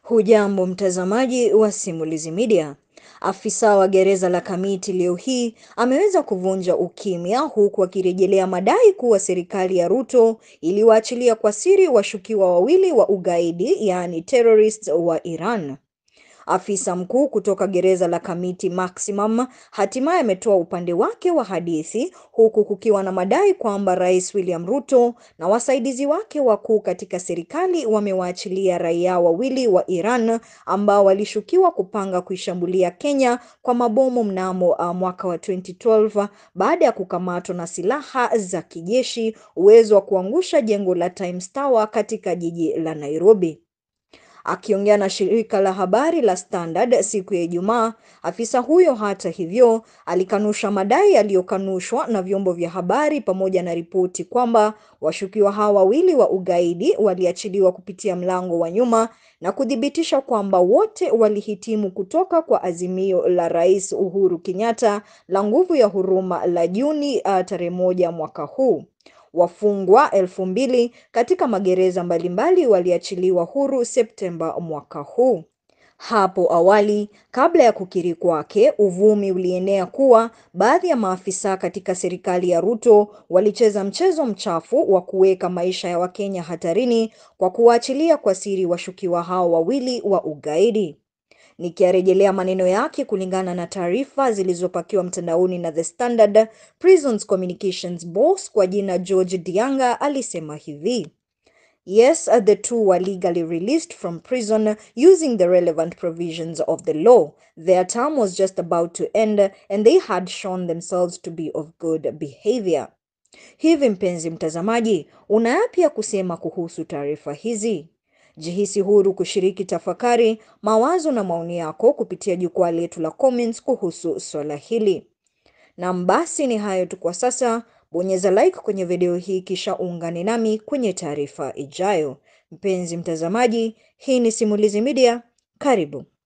Hujambo mtazamaji wa Simulizi Media. Afisa wa gereza la Kamiti leo hii ameweza kuvunja ukimya huku akirejelea madai kuwa serikali ya Ruto iliwaachilia kwa siri washukiwa wawili wa ugaidi yaani terrorists wa Iran. Afisa mkuu kutoka gereza la Kamiti Maximum hatimaye ametoa upande wake wa hadithi huku kukiwa na madai kwamba Rais William Ruto na wasaidizi wake wakuu katika serikali wamewaachilia raia wawili wa Iran ambao walishukiwa kupanga kuishambulia Kenya kwa mabomu mnamo uh, mwaka wa 2012 baada ya kukamatwa na silaha za kijeshi, uwezo wa kuangusha jengo la Times Tower katika jiji la Nairobi. Akiongea na shirika la habari la Standard siku ya Ijumaa, afisa huyo hata hivyo alikanusha madai yaliyokanushwa na vyombo vya habari pamoja na ripoti kwamba washukiwa hao wawili wa ugaidi waliachiliwa kupitia mlango wa nyuma na kuthibitisha kwamba wote walihitimu kutoka kwa azimio la Rais Uhuru Kenyatta la nguvu ya huruma la Juni uh, tarehe moja mwaka huu. Wafungwa elfu mbili katika magereza mbalimbali waliachiliwa huru Septemba mwaka huu. Hapo awali, kabla ya kukiri kwake, uvumi ulienea kuwa baadhi ya maafisa katika serikali ya Ruto walicheza mchezo mchafu wa kuweka maisha ya Wakenya hatarini kwa kuwaachilia kwa siri washukiwa hao wawili wa ugaidi. Nikiarejelea maneno yake kulingana na taarifa zilizopakiwa mtandaoni na The Standard, Prisons Communications boss kwa jina George Dianga alisema hivi: Yes, the two were legally released from prison using the relevant provisions of the law. Their term was just about to end and they had shown themselves to be of good behavior. Hivi mpenzi mtazamaji, una yapi ya kusema kuhusu taarifa hizi? Jihisi huru kushiriki tafakari, mawazo na maoni yako kupitia jukwaa letu la comments kuhusu swala hili. Na basi ni hayo tu kwa sasa. Bonyeza like kwenye video hii kisha ungane nami kwenye taarifa ijayo. Mpenzi mtazamaji, hii ni Simulizi Media. Karibu.